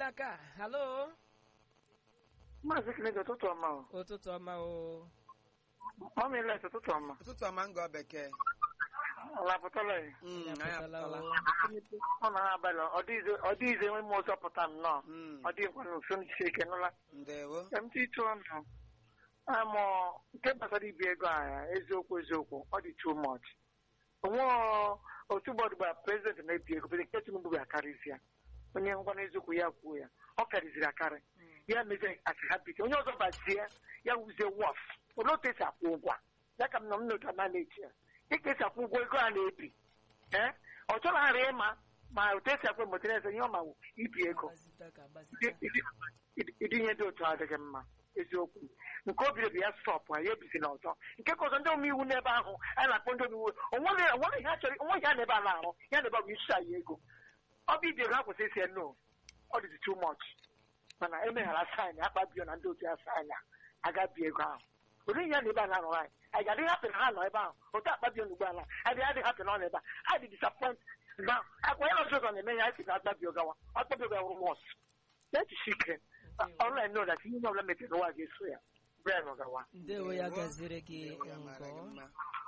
n'aka halo Maazị Kinege ụtụtụ ọma o. ụtụtụ ọma o Mami Let ụtụtụ ọma. ụtụtụ ọma ngọ bekee Ọ lapụtala ya. Mm, Ya anyị pụtala apụtala o. Ọ na abalị ọ dịghịzi enwe m ụzọ pụta nnọọ. Mm, Ọ dịghịkwa n'uso nchi ike nụla. ndewo Ka m tịtụ ọnụ. Amụ nke gbasara ibi ego a eziokwu eziokwu ọ dị too much. Onwe otu bọọdụ gbara prezidenti na-ebi ego prezidenti Tinubu ga-akarịzi ya. Onye ngwa n'eziokwu ya kwuo ya. Ọ karịziri akarị. Ya mezi asịhabiti. Onye ọzọ bazie ya wuzie wọf. Olee otu esi akwụ ụgwọ a? Ya ka m nọ m n'otu na-echi ya. Dịka esi akwụ ụgwọ ego a na-ebi. Ee? Ọ chọrọ ịma ma otu esi akwụ emotere eze ihe ọ ma wụ ibi ego. Agbazite ka agbazite. ịdị ihe dị otu a adịghị mma eziokwu nke o biri bụ ya stọpụ ya ebizi n'ọzọ nke ka ọzọ ndị omeiwu n'ebe ahụ anyị na-akpọ ndị omeiwu onweghị onweghị ihe a chọrọ onweghị ihe a na-ebe a na-arụ ya na-ebe bụ isi anyị ego ọ bụ ibi ego ha kwesịrị isi no ọ dịzi too much mana emeghara saịn akpabio na ndị otu ya saịn a agabi ego ahụ ụdị ihe na ebe a na-arụ anyị anyị ga-adịghị hapụ na ha nọ ebe ahụ otu akpabio na ugbo ala anyị adịghị hapụ na ọ nọ ebe a ha dị disappoint na akwa ya ọzọ ụzọ na-eme ya anyị si na akpabio gawa akpabio gawa wọs na-echichi ike ọrụ anyị nọ na ihe ọbụla mepere n'ụwa ga-eso ya bren gawa ndewo ya gaziri gị Ndewo ya mara gị ngọ mma